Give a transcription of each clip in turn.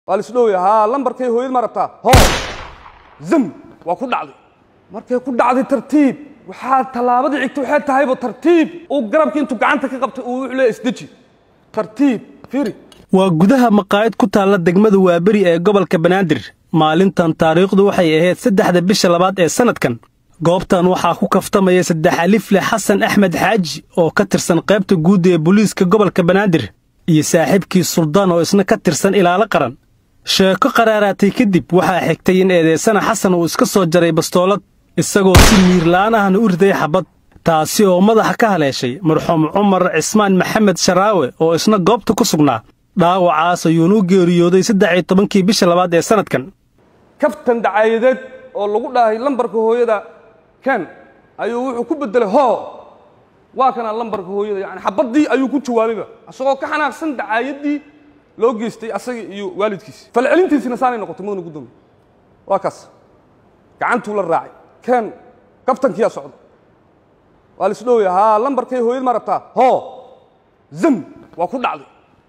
waa lisdhowya haa lambarkay hooyad ma rabtaa hoo zam waa ku dhacday markay ku dhacday tartiib waxaa tallaabadii xigta waxay tahayba tartiib uu garabkii intuu gacanta ka qabtay uu wuxuu leeyahay isdeji tartiib fiiri waa gudaha maqaayad ku taalla degmada waaberi ee gobolka banaadir maalintan taariikhdu waxay ahayd saddexda bisha labaad ee sannadkan goobtan waxaa ku kaftamaya saddex alifle xasan axmed xaaji oo ka tirsan qaybta guud ee booliiska gobolka banaadir iyo saaxiibkii suldaan oo isna ka tirsan ilaalo qaran sheeko qaraaraatay kadib waxaa xigtay in eedeysana xasan uu iska soo jaray bastoolad isagoo si miirla'aan ahna u riday xabad taasi oo madaxa ka haleeshay marxuum cumar cismaan maxamed sharaawe oo isna goobta ku sugnaa dhaawacaas ayuunu geeriyooday saddex iyo tobankii bisha labaad ee sannadkan kaftan dacaayadeed oo lagu dhahay lambarka hooyada ken ayuu wuxuu ku bedelay hoo waa kana lambarka hooyada yani xabaddii ayuu ku jawaabayba isagoo ka xanaaqsan dacaayadii loo geystay asaga iyo waalidkiisi falcelintiisina saanay noqotay mudana gudoomiye waa kaas gacantuu la raacay ken kaftankiyaa socda waa lisdhowya haa lambarkay hooyad ma rabtaa hoo zam waa ku dhacday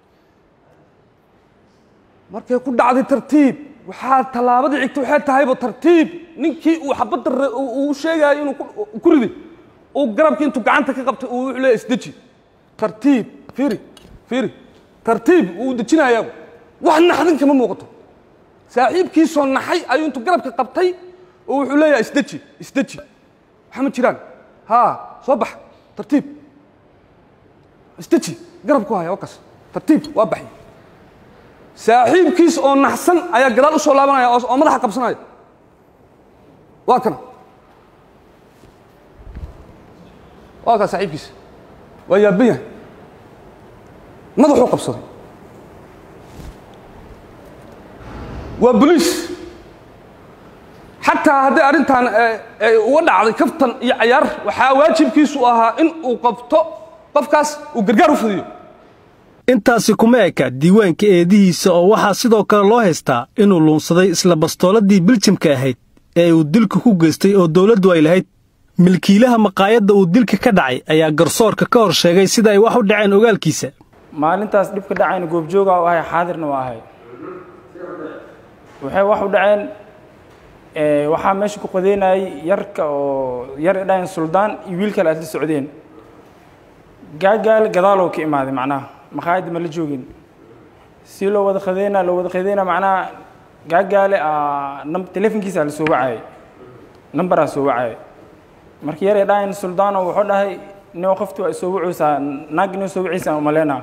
markay ku dhacday tartiib waxaa tallaabadii xigta waxay tahayba tartiib ninkii uu xabadda uu sheegaayo inuu ku riday uu garabkii intuu gacanta ka qabtay uu wuxuu leeyahay isdeji tartiib fiiri fiiri tartiib uu dejinayaaba wax naxdin kama muuqato saaxiibkiisoo naxay ayuu intuu garabka qabtay oo wuxuu leeyahay isdeji isdeji waxa ma jiraan haa soo bax tartiib isdeji garabku haya waa kaas tartiib waa baxay saaxiibkiis oo naxsan ayaa gadaal u soo laabanaya oo madaxa qabsanaya waa kana waa kaa saaxiibkiis waa yaaban yahay madaxuu qabsaday waa boliis xataa hadday arrintan uga dhacday kaftan iyo cayaar waxaa waajibkiisu ahaa in uu qabto qofkaas uu gargaar u fudiyo intaasi kuma eka diiwaanka eedihiisa oo waxaa sidoo kale loo haystaa inuu luunsaday isla bastooladii biljamka ahayd ee uu dilka ku geystay oo dawladdu ay lahayd milkiilaha maqaayadda uu dilka ka dhacay ayaa garsoorka ka hor sheegay sida ay wax u dhaceen ogaalkiisa maalintaas dhibka dhacayna goobjooga u ahay xaadirna waa ahay waxay wax u dhaceen waxaa meesha ku qodeynayay yarka oo yar idhahayn suldaan iyo wiil kale aad la socdeen gaagaal gadaaloo ka imaaday macnaha maqaayadda ma la joogin si loo wada qadeynaa loo wada qadeynaa macnaha gaagaale telefonkiisa la soo wacayay numberaa soo wacayay marka yar idhahayn suldaano wuxuu dhahay nio qofti waa soo wacaysaa naag nio soo wacaysaa umaleynaa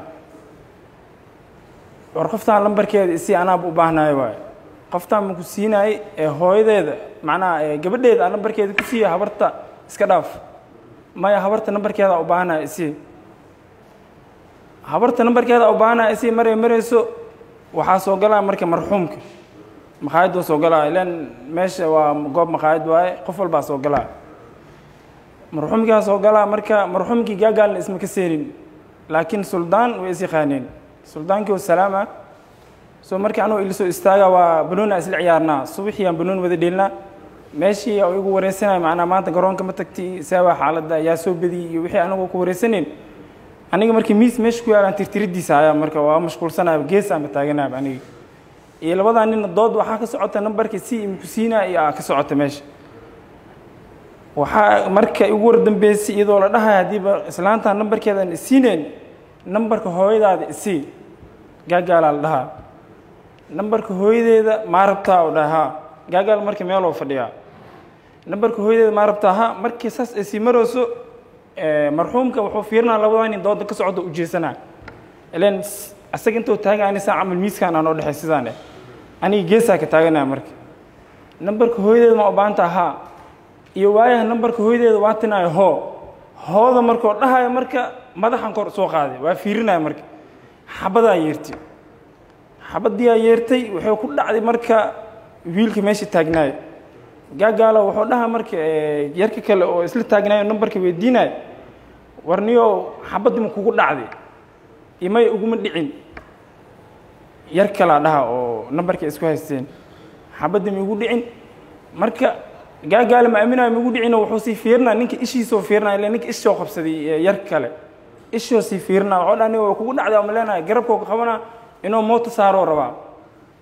war qoftaan lambarkeeda isi anaaba u baahnayo waaye qoftaan ma ku siinaayey ee hooyadeeda macnaha gabadheeda aan nambarkeeda ku siiya habarta iska dhaaf maya habarta nambarkeeda u baahanaya isi habarta nambarkeeda u baahanaya isi maray marayso waxaa soo galaa marka marxuumka maqaayad waa soo galaa ilan meesha waa goob maqaayad waaye qof walbaa soo galaa marxuumkaa soo galaa marka marxuumkii gaagaalna isma ka seenin laakiin suldaan way is yaqaaneen suldaankii wasalaama soo markii anuu ila soo istaaga waa banoona isla ciyaarnaa subaxii aan banoon wada dheelnaa meeshii oo igu wareysanaya macnaa maanta garoonka ma tagti saawaa xaaladda yaa soo badiyey iyo wixii anagoo ku wareysaneen aniga markii miis meesha ku yaalaan tirtiradiisa ayaa marka waa mashquulsanaya gees ama taaganaya aniga iyo labadaa nina dood waxaa ka socota nambarka si imku siinaa iyo aa ka socota meesha waxaa marka igu war dambeysay iyadoo la dhahaya haddiiba islaantaa nambarkeedan isiineen nambarka hooyadaada isii gaagaalaa la dhahaa nambarka hooyadeeda maa rabtaa u dhahaa gaagaal marka meeloo fadhiyaa nambarka hooyadeeda maa rabtaa ha markii saas ay sii marayso marxuumka wuxuu fiirinaa labadaa nin dooda ka socda u jeesanaa ilan asaga intuu taagan ani saa camal miiskaan aan oo dhexay sidaan eh aniga geesaa ka taaganaya marka nambarka hooyadeeda ma u baahanta haa iyo waayaha nambarka hooyadeeda waa tinaayo hoo hooda markoo dhahayo marka madaxan kor soo qaaday waa fiirinaya marka xabadaa yeertay xabadiyaa yeertay wuxuu ku dhacday marka wiilka meesha taagnaay gaagaalo wuxuu dhaha marka yarka kale oo isla taagnaayo nambarka weydiinayo warniyo xabadii ma kugu dhacday imay uguma dhicin yar kalaa dhaha oo nambarka isku haysteen xabadii ma igu dhicin marka gaagaale ma aaminayo ma igu dhicino wuxuu sii fiirinaa ninka ishiisoo fiirinaya ila ninka ishoo qabsaday yar kale ishoo sii fiirinaa wuxuu dhaha niyo kugu dhacday ama leenahay garabkoo ka qabanaa inuu moota saaroo rabaa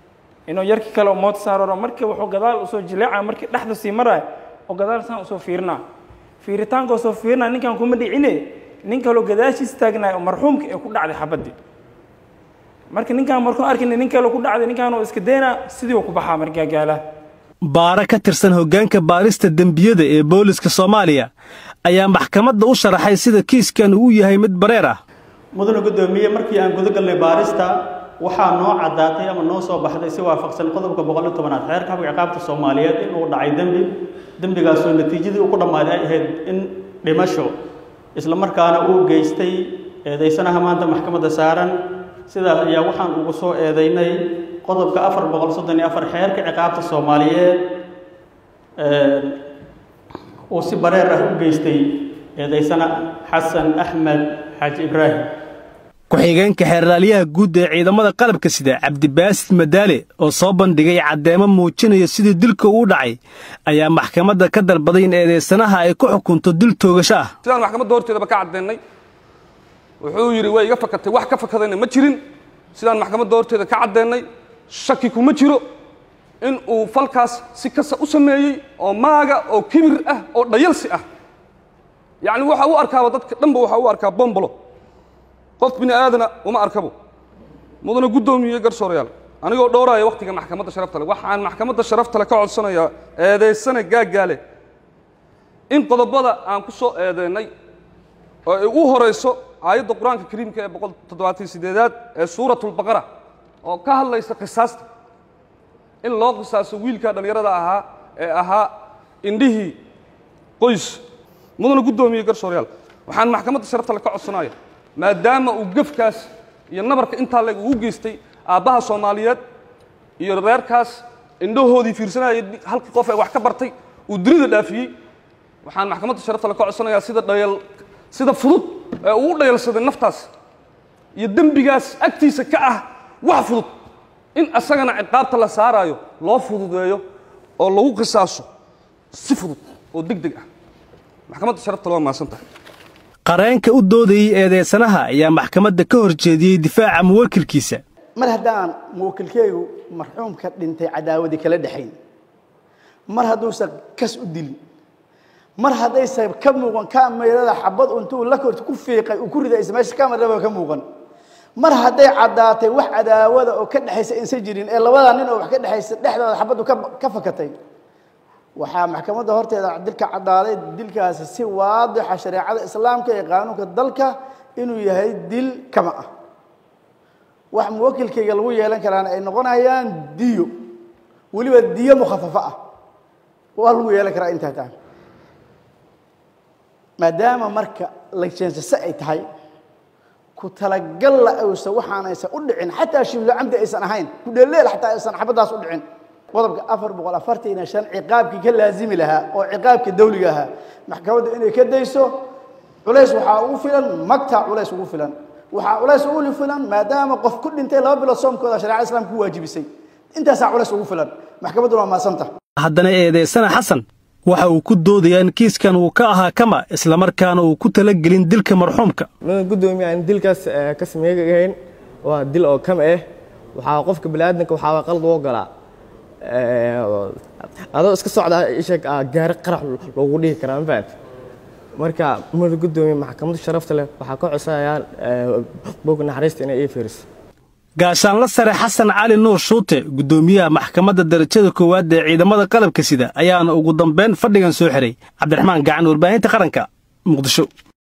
inuu yarkii kale mood saararo markii wuxuu gadaal usoo jileeca markii dhexda sii maraya oo gadaal saan usoo fiirinaa fiiritaanka usoo fiirinaa ninkan kuma dhicine nin kaloo gadaashiis taagnaay oo marxuumka ee ku dhacday xabaddii marka ninkaan markuu arkina nin kale ku dhacday ninkaan oo iska daynaa sidii uu ku baxaa markaa gaalaha baare ka tirsan hoggaanka baarista dembiyada ee booliska soomaaliya ayaa maxkamadda u sharaxay sida kiiskan uu yahay mid bareer ah mudane guddoomiye markii aan guda galnay baarista waxaa noo caddaatay ama noo soo baxday si waafaqsan qodobka boqol iyo tobanaad xeerka habka ciqaabta soomaaliyeed inuu dhacay dembi dembigaasoo natiijadii uu ku dhammaaday ay ahayd in dhimasho isla markaana uu geystay eedaysanaha maanta maxkamadda saaran sidaas ayaa waxaan ugu soo eedaynay qodobka afar boqol soddon iyo afar xeerka ciqaabta soomaaliyeed uu si bareer ah u geystay eedaysana xasan axmed xaaji ibraahim ku-xigeenka xeerlaaliyaha guud ee ciidamada qalabka sida cabdibaasid madaale oo soo bandhigay caddeemo muujinaya sidii dilka uu dhacay ayaa maxkamadda ka dalbaday in eedaysanaha ay ku xukunto dil toogasho ah sidaan maxkamadda horteedaba ka caddeennay wuxuu yidhi way iga fakatay wax ka fakadayna ma jirin sidaan maxkamadda horteeda ka caddeennay shaki kuma jiro in uu falkaas si kasta u sameeyey oo maaga oo kibir ah oo dhayalsi ah yacni waxa u arkaaba dadka dhanba waxa u arkaa bombolo qof bini aadana uma arkabo mudana guddoomiye garsoorayaal anigoo dhowraaya wakhtiga maxkamadda sharafta le waxaan maxkamadda sharafta le ka codsanayaa eedaysana gaaggaale in qodobada aan ku soo eedeennay oo ay u horayso aayadda qur-aanka kariimka ee boqol toddobaatan sideedaad ee suuratulbaqara oo ka hadlaysa qisaasta in loo qisaaso wiilkaa dhallinyarada ahaa ee ahaa indhihii qoys mudana guddoomiye garsoorayaal waxaan maxkamadda sharafta le ka codsanaya maadaama uu gefkaas iyo nabarka intaa leg uu geystay aabbaha soomaaliyeed iyo reerkaas indhahoodii fiirsanayay halkii qof ee wax ka bartay uu dunida dhaafiyey waxaan maxkamadda sharafta le ka codsanayaa sida dhayal sida fudud ee uu u dhayalsaday naftaas iyo dembigaas agtiisa ka ah wax fudud in asagana ciqaabta la saaraayo loo fududeeyo oo lagu qisaaso si fudud oo deg deg ah maxkamadda sharafta le waa mahadsan tahay qareenka u doodayey eedeysanaha ayaa maxkamadda ka hor jeediyey difaaca muwakilkiisa mar haddaan muwakilkeygu marxuumka dhintay cadaawadii kala dhexayn mar hadduusan kas u dilin mar haddaysan ka muuqan kamerada xabad intuu la korta ku fiiqay uu ku ridaysa meesha kamerada ka muuqan mar hadday caddaatay wax cadaawada oo ka dhexaysa insan jirin ee labadaa nin oo wax ka dhexaysa dhexdooda xabaddu ka fakatay waxaa maxkamadda horteeda dilka caddaaday dilkaasi si waadixa shareecada islaamka iyo qaanuunka dalka inuu yahay dil kama ah wax muwakilkayga lagu yeelan karaana ay noqonayaan diyo weliba diyo mukhafafo ah waa lagu yeelan karaa intaa taa maadaama marka lajeensase ay tahay ku talagalla aysan waxaanaysan u dhicin xataa shiblo camdi aysan ahayn ku dheelleel xataa aysan xabaddaas u dhicin qodobka afar boqol afartan iyo shan ciqaabkii ka laazimi lahaa oo ciqaabka dawliga ahaa maxkamadda inay ka dayso culays waxaa ugu filan magtaa culays ugu filan waxaa culays ugu filan maadaama qof ku dhintay laba bilood soomkooda shareecada islaamka ku waajibisay intaasaa culays ugu filan maxkamadduna waa maasanta haddana eedeysana xasan waxa uu ku doodayaa in kiiskan uu ka ahaa kama islamarkaana uu ku talagelin dilka marxuumka mudan guddoomiye aan dilkaas ka sameegahayn waa dil oo kama ah waxaa qofka baniaadanka waxaa qalad u ogolaa adoo iska socda isheeg gaari qarax loogu dhihi karaa ma fahamti marka mudan guddoomiye maxkamadda sharafta leh waxaa ka codsanayaa bog naxariista inay ii fiiriso gaashaanla sare xasan cali nuur shuute guddoomiyaha maxkamadda darajada koowaad ee ciidamada qalabka sida ayaana ugu dambayn fadhigan soo xiray cabdiraxmaan gacan warbaahinta qaranka muqdisho